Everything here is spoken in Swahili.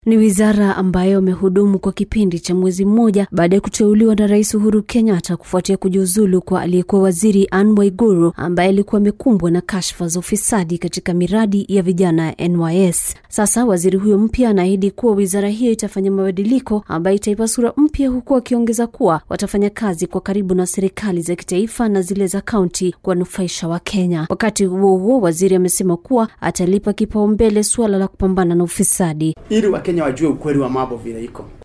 Ni wizara ambayo amehudumu kwa kipindi cha mwezi mmoja baada ya kuteuliwa na Rais Uhuru Kenyatta kufuatia kujiuzulu kwa aliyekuwa waziri Anne Waiguru ambaye alikuwa amekumbwa na kashfa za ufisadi katika miradi ya vijana ya NYS. Sasa waziri huyo mpya anaahidi kuwa wizara hiyo itafanya mabadiliko ambayo itaipa sura mpya, huku akiongeza kuwa watafanya kazi kwa karibu na serikali za kitaifa na zile za kaunti kuwanufaisha Wakenya. Wakati huo huo, waziri amesema kuwa atalipa kipaumbele suala la kupambana na ufisadi ili Wakenya wajue ukweli wa mambo vile iko.